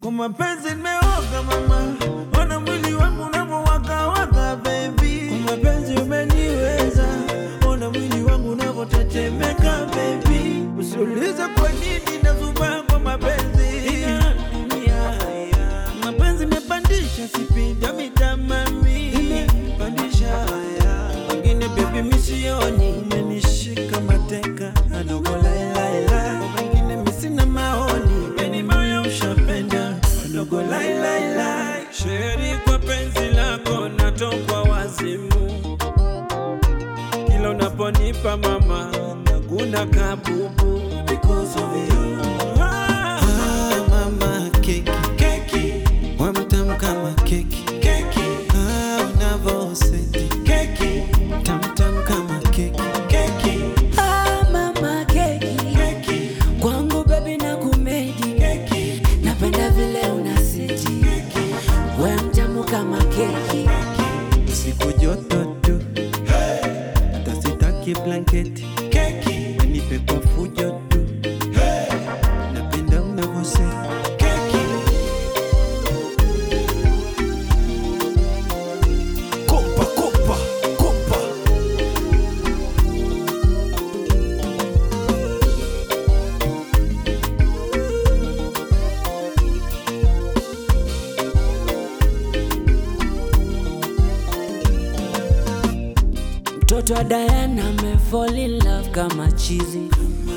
Kwa mapenzi nimeoga mama, ona mwili wangu unavyowakawaka baby. Kwa mapenzi umeniweza, ona mwili wangu unavyotetemeka baby. Usiulize kwa nini nazubaa kwa mapenzi ya dunia. Mapenzi imepandisha sipinda mitamami, imepandisha wengine baby misioni, umenishika mateka adogo lailaila, wengine misina maoni, weni moyo ushapenda adogo lailaila. Sheri kwa penzi lako natokwa wazimu, kila unaponipa mama naguna kabubu because of you. Ah, mama keki keki wamtam kama keki keki ah, unavoseti keki tamtam kama keki keki Ah, mama keki keki kwangu bebi na kumedi keki napenda vile unasiti we mtamu kama keki siku joto tu hata sitaki blanketi keki wenipe kwa fujo tu napenda unavoseti keki Kopa, kopa, kopa. mtoto wa Diana ame fall in love kama chizi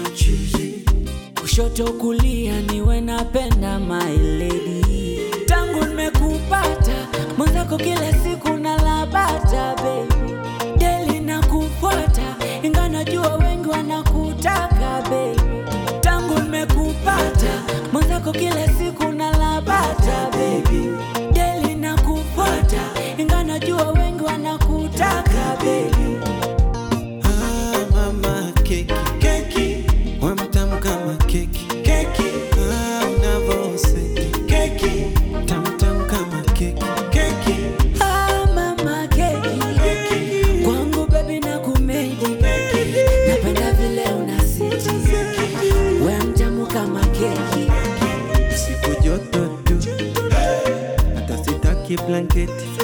kushoto kulia niwe napenda my lady tangu nimekupata mwenzako kila siku nalabata baby deli na kufuata inga najua wengi wanakutaka baby tangu nimekupata mwenzako kila siku nalabata baby deli na kufuata inga najua wengi wanakutaka baby Ah, mama keki keki wamtam kama keki keki ah, unavoseti keki tamtam kama keki keki Ah, mama keki kwangu bebi na kumedi napenda vile unasiti we mtamu kama keki siku joto tu hata sitaki blanketi